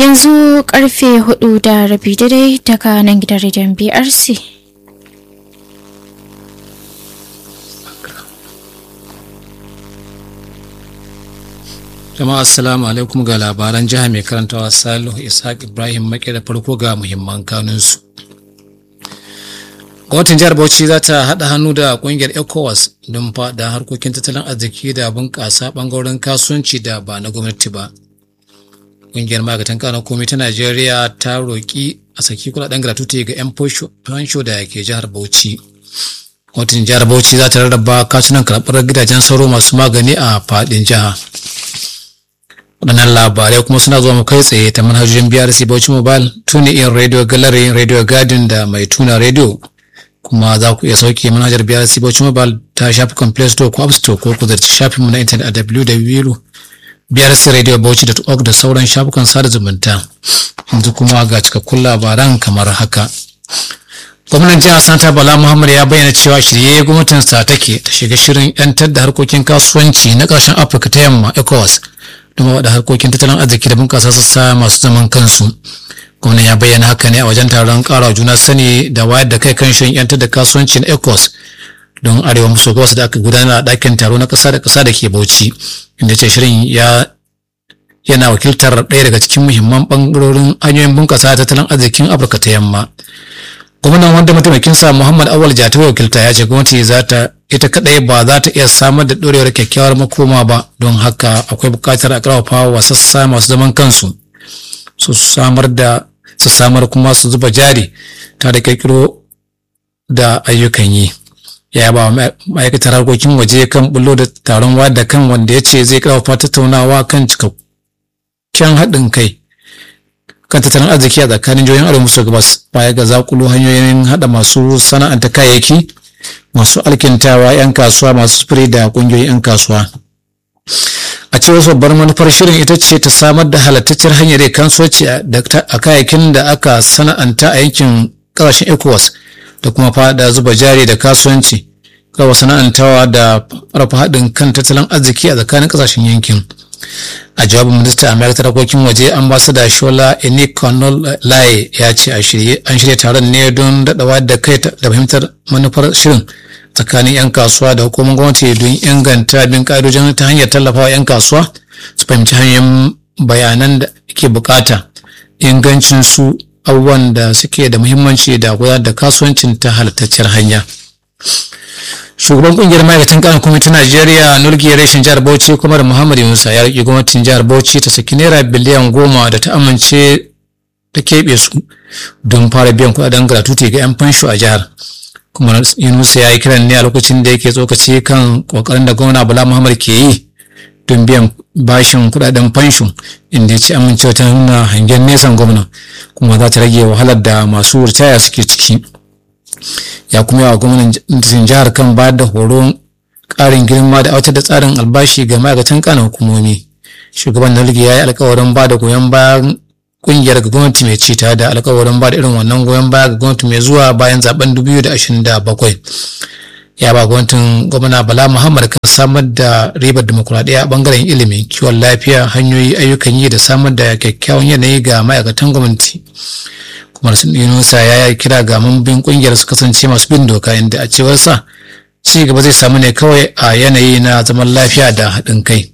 yanzu karfe hudu da rabi daidai daga nan gidan rediyon brc jama'a assalamu alaikum ga labaran jiha mai karantawa salihu ishaq ibrahim make da farko ga muhimman kanunsu gwamnatin jihar bauchi za ta haɗa hannu da ƙungiyar ecowas don faɗa harkokin tattalin arziki da bunƙasa ɓangaren kasuwanci da ba na gwamnati ba ƙungiyar ma'aikatan kanan komai ta najeriya ta roƙi a saki kuɗaɗen gratuity ga 'yan fansho da ke jihar bauchi gwamnatin jihar bauchi za ta rarraba katunan karɓar gidajen sauro masu magani a faɗin jiha waɗannan labarai kuma suna zuwa mu kai tsaye ta manhajojin brc bauchi mobile tuni in radio gallery radio garden da mai tuna radio kuma za ku iya sauke manhajar brc bauchi mobile ta shafukan play store ko app store ko ku zarci shafinmu na intanet a www.brcradiobauchi.org da sauran shafukan sada zumunta yanzu kuma ga cikakkun labaran kamar haka gwamnan jihar santa bala muhammad ya bayyana cewa shirye gwamnatinsa take ta shiga shirin 'yantar da harkokin kasuwanci na ƙarshen afirka ta yamma ecowas don waɗa harkokin tattalin arziki da bunƙasa sassa masu zaman kansu gwamnan ya bayyana haka ne a wajen taron ƙara juna sani da wayar da kai kan shirin 'yantar da kasuwanci na ecos don arewa maso gabas da aka gudanar a ɗakin taro na ƙasa da ƙasa da ke bauchi inda ce shirin ya yana wakiltar ɗaya daga cikin muhimman ɓangarorin hanyoyin bunƙasa tattalin arzikin afirka ta yamma gwamnan wanda mataimakinsa muhammad awal jata wakilta ya ce gwamnati za ta ita kadai ba za ta iya samar da ɗorewar kyakkyawar makoma ba don haka akwai buƙatar a ƙarfafa wa sassa masu zaman kansu su samar da su samar kuma su zuba jari ta da kirkiro da ayyukan yi ya ba ma'aikatar harkokin waje kan bullo da taron wada kan wanda ya ce zai ƙarfafa tattaunawa kan cikakken haɗin kai kan tattalin arziki a tsakanin jihohin arewa maso gabas baya ga zakulu hanyoyin haɗa masu sana'anta kayayyaki masu alkintawa 'yan kasuwa masu sufuri da ƙungiyoyin 'yan kasuwa a cewar babbar manufar shirin ita ce ta samar da halattacciyar hanyar kasuwanci a kayayyakin da aka sana'anta a yankin ƙasashen ecowas da kuma fada zuba jari da kasuwanci kawo sana'antawa da rafa haɗin kan tattalin arziki a tsakanin ƙasashen yankin a jawabin minista a ma'aikatar harkokin waje ambasada shola enikonol laye ya ce an shirya taron ne don daɗawa da kai da fahimtar manufar shirin tsakanin 'yan kasuwa da hukumar gwamnati don inganta bin ƙa'idojin ta hanyar tallafawa 'yan kasuwa su fahimci hanyoyin bayanan da ke bukata ingancin su abubuwan da suke da muhimmanci da gudanar da kasuwancin ta halittacciyar hanya shugaban kungiyar ma'aikatan kanan kwamitin najeriya nurgi reshen jihar bauchi kuma da muhammad yunusa ya riƙe gwamnatin jihar bauchi ta saki naira biliyan goma da ta amince ta keɓe su don fara biyan kuɗaɗen gratuity ga 'yan fansho a jihar kuma yunusa ya yi kiran ne a lokacin da yake tsokaci kan kokarin da gwamna bala muhammad ke yi don biyan bashin kuɗaɗen fansho inda ya ce amincewa ta nuna hangen nesan gwamna kuma za ta rage wahalar da masu ritaya suke ciki ya kuma yawa gwamnatin jihar kan ba da horon ƙarin girma da aiwatar da tsarin albashi ga ma'aikatan kanan hukumomi shugaban nalge ya yi alkawarin ba da goyon bayan kungiyar ga gwamnati mai ci tare da alkawarin ba da irin wannan goyon baya ga gwamnati mai zuwa bayan zaben 2027 ya ba gwamnatin gwamna bala muhammad kan samar da ribar demokuraɗiyya a bangaren ilimi kiwon lafiya hanyoyi ayyukan yi da samar da kyakkyawan yanayi ga ma'aikatan gwamnati kuma sun yunusa ya yi kira ga mambobin kungiyar su kasance masu bin doka inda a cewar sa ci gaba zai samu ne kawai a yanayi na zaman lafiya da haɗin kai